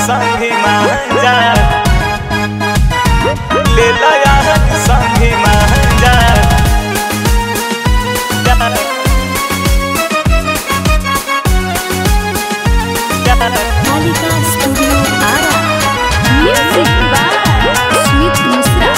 संगे महाजा ले लया संगे महाजा Kalika studio Ara music by Smit Mishra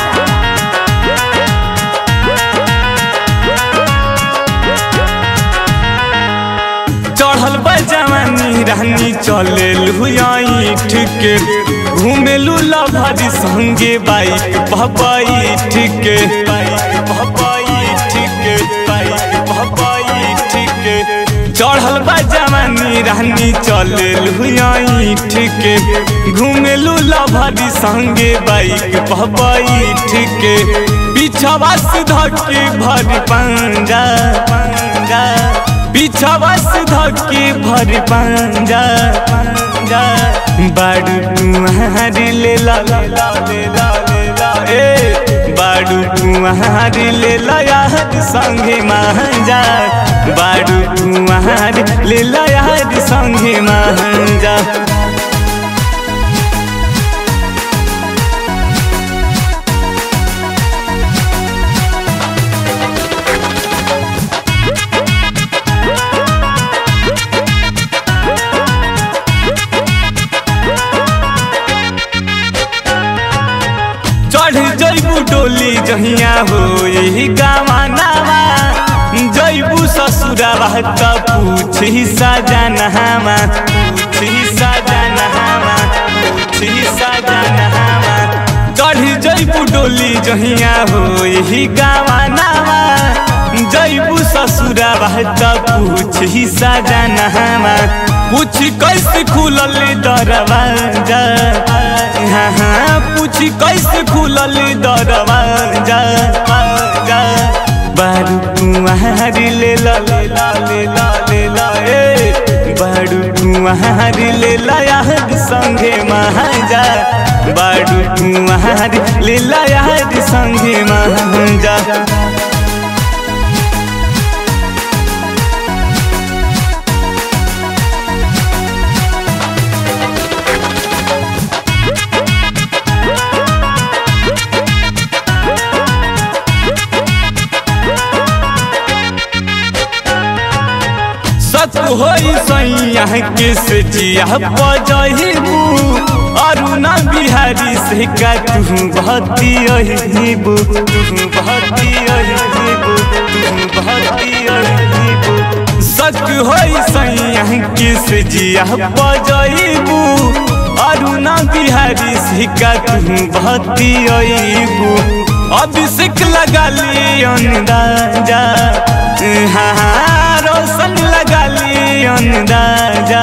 चढ़ल बा जवानी रानी चले लुआईठ के घूमेलू लभरी संगे बाइक भबाईठ के बाइक भबाईठ के बाइक भबाईठ के चढ़ल बा जवानी रानी चले लुआईठ के घूमेलू लभरी संगे बाइक भबाईठ के पीछवा से धके भर पंजा पंजा पीछवा से धके भर पंजा पंजा बाड़ू तुम्हारी ले ला ले ला ले ला ले ला ए बाड़ू तुम्हारी ले ला यार संगे महाजा बाड़ू तुम्हारी ले ला यार संगे महाजा चढ़ जैबू डोली जहिया हो यही गावानावा जैबू ससुरावा त पूछी सजनहामा पूछी सजनहामा पूछी सजनहामा चढ़ जैबू डोली जहिया हो यही गावानावा जैबू ससुरावा त पूछी सजनहामा पूछ कैसे खुलल दरवाजा हाँ हाँ पूछ कैसे खुलल दरवाजा जा बारू तुम्हारी ले ला ले ला ले ला ले ला ए बारू तुम्हारी ले ला यार संगे महाजा बारू तुम्हारी ले ला यार संगे महाजा सत होई सैया के से जिया बजहिबू अरुणा बिहारी से का तू भक्ति अहिबू तू भक्ति अहिबू तू भक्ति अहिबू सत होई सैया के से जिया बजहिबू अरुणा बिहारी से का तू भक्ति अहिबू अभिषेक लगा ली अंदाजा हाँ हाँ रोशन लगा ली अंदाजा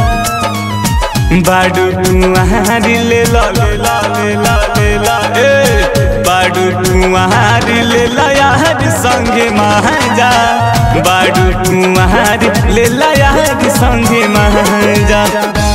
बाडू तुम्हारी ले ला ले ला ले ला ले ला ए बाडू तुम्हारी ले ला यार संगे महाजा बाडू तुम्हारी ले ला यार संगे महाजा